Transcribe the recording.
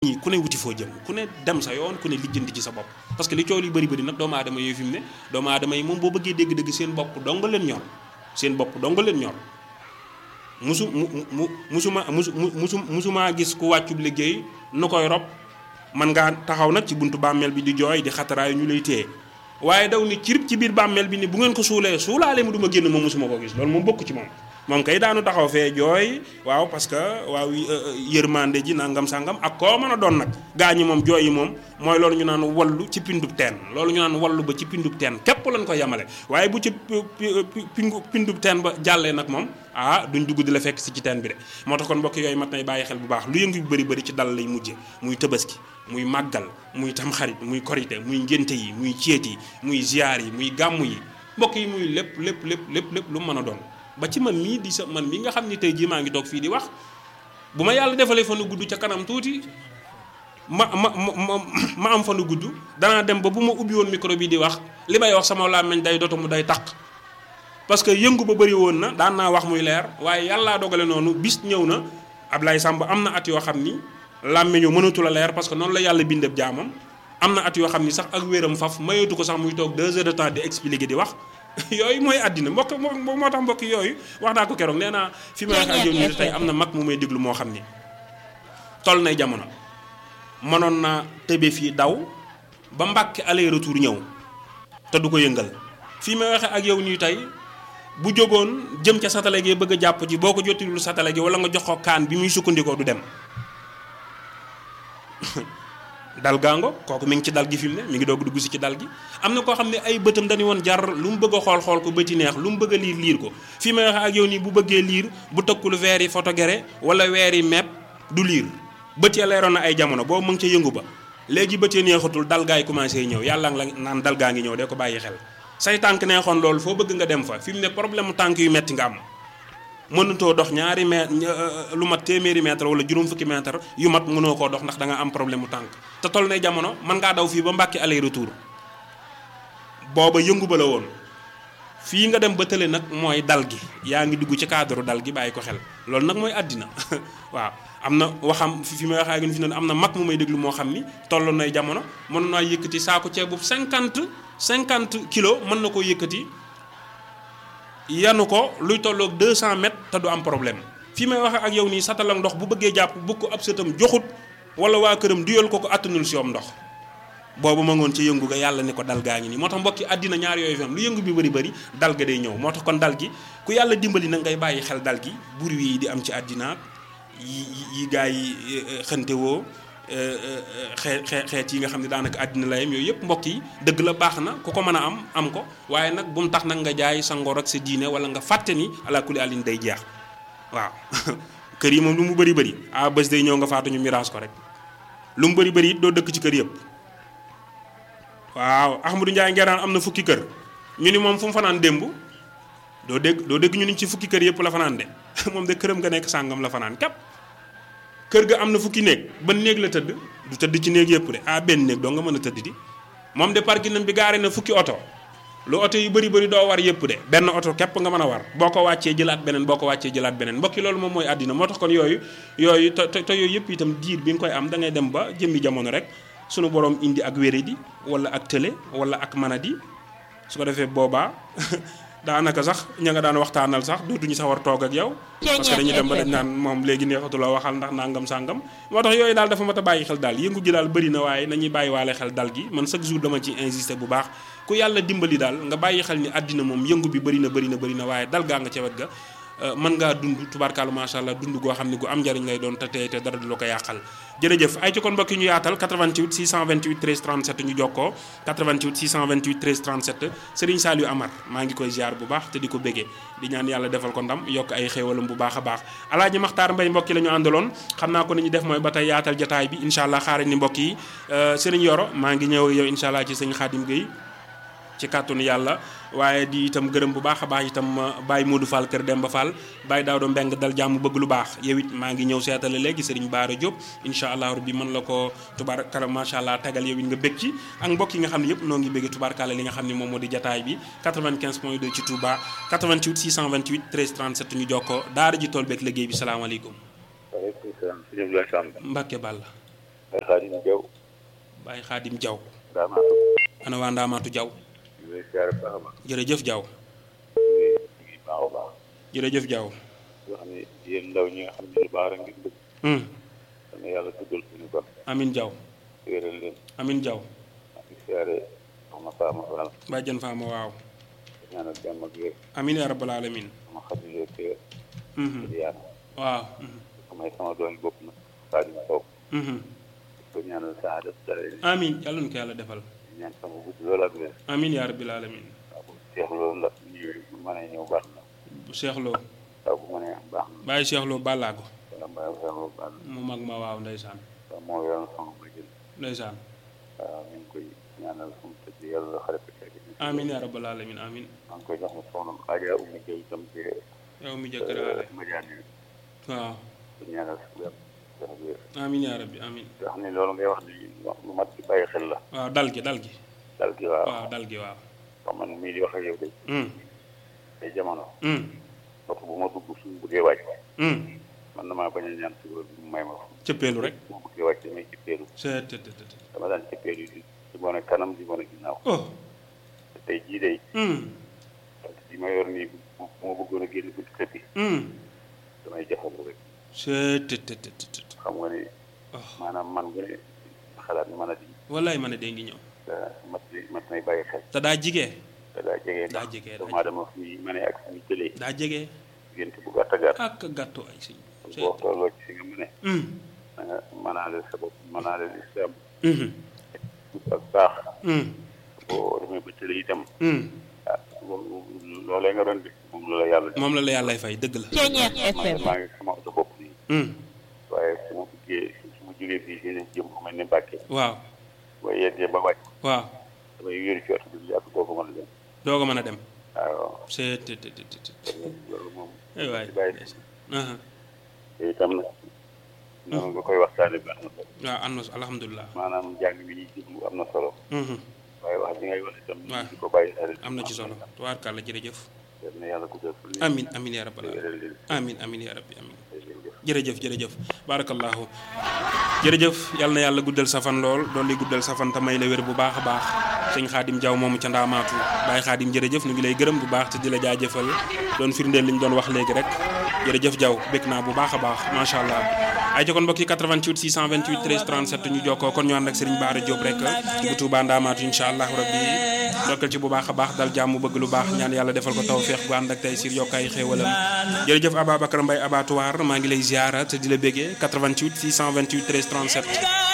ñi ku ne wuti foo jëm ku ne dem sa yoon ku ne lijjanti ci sa bopp parce que li coow li bëri bëri nag doomu aadama yooyu fi mu ne doomu aadama yi moom boo bëggee dégg-dégg seen bopp dong leen ñor seen bopp dong leen ñor musu mu mu musuma musu musu musumaa gis ku wàccub liggéey nu koy rob man ngaa taxaw nag ci buntu bàmmeel bi di jooy di xataraayu ñu lay téye waaye daw ni cirib ci biir bàmmeel bi ni bu ngeen ko suulee suulaale mu du ma génn moom musuma ko gis loolu moom bokk ci moom moom kay daanu taxaw fee jooy waaw parce que waaw yërmande ji nangam sangam ak koo mën a doon nag gaa ñi moom jooy yi moom mooy loolu ñu naan wallu ci pindub teen loolu ñu naan wallu ba ci pindub teen képp lañ ko yemale waaye bu ci pingu pindub teen ba jàllee nag moom ah duñ dugg di la fekk si ci teen bi de moo tax kon mbokk yooyu mat nay bàyyi xel bu baax lu yëngu bu bëri bëri ci dal lay mujje muy tëbaski muy màggal muy tamxarit muy korite muy ngénte yi muy ceet yi muy ziyaar yi muy gàmmu yi mbokk yi muy lépp lépp lépp lépp lépp lu mën a doon ba ci man mii di sa man mii nga xam ni tey jii maa ngi toog fii di wax bu ma yàlla defalee fanu gudd ca kanam tuuti ma ma ma ma am fanu gudd danaa dem ba bu ma ubbi woon micro bi di wax li may wax sama làmmiñ day doto mu day taq parce que yëngu ba bëri woon na daan naa wax muy leer waaye yàllaa dogale noonu bis ñëw na Ablaye Samb am na at yoo xam ni làmmiñu mënatu la leer parce que noonu la yàlla bindeb jaamam am na at yoo xam ni sax ak wéram faf mayatu ko sax muy toog deux heures de temps di expliquer di wax yooyu mooy àddina mbokk moo moo tax mbokk yooyu wax naa ko keroog nee naa fi ma wax ak yow nii tey am na mag mu may déglu moo xam ni toll nay jamono mënoon naa tëbe fii daw ba mbàkke aller retour ñëw te du ko yëngal fii may waxe ak yow nii tey bu jógoon jëm ca satale gi bëgg a jàpp ji boo ko jotilul satale gi wala nga jox ko kaan bi muy sukkandikoo du dem dal gaango kooku mi ngi ci dal gi fi mu ne mi ngi doog dugg si ci dal gi am na koo xam ne ay bëtam dañu woon jar lu mu bëgg a xool xool ko bëti neex lu mu bëgg a liir liir ko fii may wax ak yow nii bu bëggee liir bu tëkkul weer yi photogéré wala weer yi mepp du liir bët ya leeroon na ay jamono boobu mu ngi ca yëngu ba léegi bët ya neexatul dal gaa yi commencé ñëw yàlla la naan dal gaa ngi ñëw de ko bàyyi xel say tànk neexoon loolu foo bëgg nga dem fa fi mu ne problème mu tànk yu metti nga am mënutoo dox ñaari mètre lu mat téeméeri mètre wala juróom fukki mètre yu mat mënoo koo dox ndax da nga am problème mu tànk te toll nay jamono mën ngaa daw fii ba Mbàkke aller retour booba yëngu ba la woon fii nga dem ba tële nag mooy dal gi yaa ngi dugg ci cadre dal gi bàyyi ko xel loolu nag mooy àddina waaw am na waxam fi may waxee ak fi ne am na mag mu may déglu moo xam ni toll nay jamono mën naa yëkkati saako ceeb bu 50 50 kilos mën na koo yëkkati. yanu ko luy tolloog 200 mètres te du am problème fii may waxe ak yow nii satala ndox bu bëggee jàpp bu ko ab sëtam joxut wala waa këram duyal ko ko attanul si yoom ndox boobu ma ngoon ci yëngu ga yàlla ni ko dal gaa ngi nii moo tax mbokki àddina ñaar yooyu fi am lu yëngu bi bëri bëri dal ga day ñëw moo tax kon dal gi ku yàlla dimbali na ngay bàyyi xel dal gi bur wi di am ci àddina yi yi gaa yi xënte woo xeet xeet yi nga xam ne daanaka àddina la yem yooyu yëpp mbokk yi dëgg la baax na ku ko mën a am am ko waaye nag bu mu tax nag nga jaay sa ngor ak sa diine wala nga fàtte ni ala kulli alin day jeex waaw kër yi moom lu mu bëri bëri ah bés day ñëw nga faatu ñu miraas ko rek lu mu bëri bëri it doo dëkk ci kër yëpp waaw Ahmadou Ndiaye ngeeraan am na fukki kër ñu ni moom fu mu fanaan démb doo dégg doo dégg ñu ni ci fukki kër yëpp la fanaan de moom de këram nga nekk sàngam la fanaan képp kër ga am na fukki néeg ban néeg la tëdd du tëdd ci néeg yëpp de ah benn néeg doo nga mën a tëdd di moom de parking bi gaare na fukki oto lu oto yu bëri bëri doo war yëpp de benn oto képp nga mën a war boo ko wàccee jëlaat beneen boo ko wàccee jëlaat beneen mbokki loolu moom mooy àddina moo tax kon yooyu yooyu te te yooyu yëpp itam diir bi nga koy am da ngay dem ba jëmmi jamono rek sunu borom indi ak wéradi wala ak tële wala ak manadi su ko defee boobaa daanaka sax ña nga daan waxtaanal sax dootuñu sax war toog ak yow parce que dañuy dem ba dañ naan moom léegi neexatuloo waxal ndax nangam sàngam moo tax yooyu daal dafa mat a bàyyi xel daal yëngu ji daal bëri na waaye nañuy bàyyi waale xel dal gi man chaque jour dama ci insister bu baax ku yàlla dimbali daal nga bàyyi xel ni àddina moom yëngu bi bëri na bëri na bëri na waaye dal gaa nga ca wet ga mën ngaa dund tubaarkaalu macha allah dund goo xam ne gu am njariñ lay doon te tey te dara du la ko yàqal jërëjëf ay ci kon mbokk yi ñu yaatal 88 628 13 37 ñu jokkoo 88 628 13 37 Serigne Saliou Amar maa ngi koy ziar bu baax te di ko béggee di ñaan yàlla defal ko ndam yokk ay xéewalam bu baax a baax alaaji Maxtaar Mbay mbokk yi la ñu àndaloon xam naa ko ni ñu def mooy ba tey yaatal jataay bi incha allah xaare ni mbokk yi Serigne Yoro maa ngi ñëw yow incha allah ci sëñ Xaadim Gueye ci kàttanu yàlla waaye di itam gërëm bu baax a baax itam Baye Modou Fall kër Demba Fall Baye Daawdo Mbeng dal jàmm bëgg lu baax yow it maa ngi ñëw seetale léegi Serigne Baara Diop incha allah rabbi mën la ko tubaarkala macha allah tegal yow it nga bég ci ak mbokk yi nga xam ne yëpp noo ngi bégge tubaarkala li nga xam ne moom moo di jataay bi 95 point 2 ci Touba 88 628 13 37 ñu jokkoo daara ji tool beeg liggéey bi salaamaaleykum waaleykum salaam sëñ Abdoulaye Samb. Mbacke Balla ay xaadim jaw Baye Xaadim Jaw daa maa tudd ana waa Ndaamaatu Jaw ñu lay siyaare baax a baax jërëjëf Jaw ñu ngi baax a baax jërëjëf Jaw yoo xam ne yéen ndaw ñi nga xam ne lu baax rek ngeen bëgg hmm dana yàlla tuddal suñu kon amin Jaw wéeral leen amin Jaw maa ngi siyaare soxna Faama Faral bàjjan faama waaw ñaanal jàmm ak wér amin ya rabbal alamin sama xarit te mhm yaan waaw mhm samay sama doon bopp nag xaadim sow mhm ko ñaanal saada dara amin yàlla na ko yàlla defal ñaan sama gudd loolu ak wér amin ya rabbil alamin waaw bu seex loolu ndax ñëwee bu mënee ñëw baax na bu Cheikh Lo waaw bu mënee am baax na Baye Cheikh Lo bàllaago wala mbaa seex loolu baax na mu mag ma waaw ndeysaan waaw moo yoroon sama ma jël ndeysaan waaw ñu ngi koy ñaanal fu mu tëdd yàlla xare ko teg amin ya rabbal alamin amin maa ngi koy jox ma soxna Adja Oumy Gueye itam ci yow mi jëkkër ale Madiane yi waaw ko ñaanal su wér jox wér amin ya rabbi amin te xam ne loolu ngay wax ni lu mat ci bàyyi xel la waaw dal gi dal gi dal gi waaw waaw dal gi waaw xam man mii di wax ak yow de hmm ay jamono hmm oto bu ma dugg suñu bëggee wàcc hmm man damaa bañ a ñaan si wér bi mu may ma ko cëppeelu rek bu ma bëggee wàcc damay cippeelu c'est te te te dama daan cippeelu di di bone kanam di bone ginnaaw oh te tey jii day hmm li ma yor nii bu bu ma bëggoon a génn buntu kër gi hmm damay jafandu rek c'est te te te te xam nga ni oh maanaam man gu ne xalaat ni mën a di wallaay ma ne dee ngi ñëw mat mat nay bàyyi xel te daa jigee te daa jege daa ndax jege, daa doomu aadama fi muy mënee ak fi muy jëlee daa jege diggante bu gàtt a gàtt ak gàttu ay sëñ boo tolloo ci fi nga mëne hmm da nga mënaale sa bopp mënaale lislaam hmm ak baax hmm boo demee ba tële itam hmm ah loolu loolee nga doon def moom la la yàlla def moom la la yàllay fay dëgg la Ceeñeex maa FM maa ngi sama oto bopp nii hmm waaye su ma buggee su ma jógee fii fii jëm fu mel ni Mbàkke waaw ba yeggee ba wàcc waaw damay wéeru ci oto bi yàgg doo ko mën a dem doo ko mën a dem waaw c'est te te te te te loolu moom ay waay ci bàyyi aha te itam nag noonu nga koy waxtaane bi am na solo waaw am na alhamdulilah maanaam njàng mi ñuy déglu am na solo mhm waaye wax ji ngay wax itam waaw. di ko bàyyi xel am na ci solo tubaarkàlla jërëjëf yal na yàlla guddal fan yi. amin amin ya rabbal alamin wéral leen amin amin ya rabbi amin jërëjëf. jërëjëf jërëjëf barakallahu jërëjëf yal na yàlla guddal sa fan lool doon li guddal sa fan te may la wér bu baax a baax sëñ xaadim jaw moomu ca ndaamaatu bàyyi xaadim jërëjëf ñu ngi lay gërëm bu baax te di la jaajëfal doon firndeel li ñu doon wax léegi rek jërëjëf jaw békk naa bu baax a baax macha allah ay ci kon mbokk yi 88 628 13 37 ñu jokkoo kon ñu ànd ak Serigne Bara Diop rek bu Touba ndaamaatu incha allahu rabbi dokkal ci bu baax a baax dal jàmm bëgg lu baax ñaan yàlla defal ko tawfeex gu ànd ak tey sir yokkaay xéewalam jërëjëf Ababacar Mbaye abattoir maa ngi lay ziara te di la béggee 88 628 13 37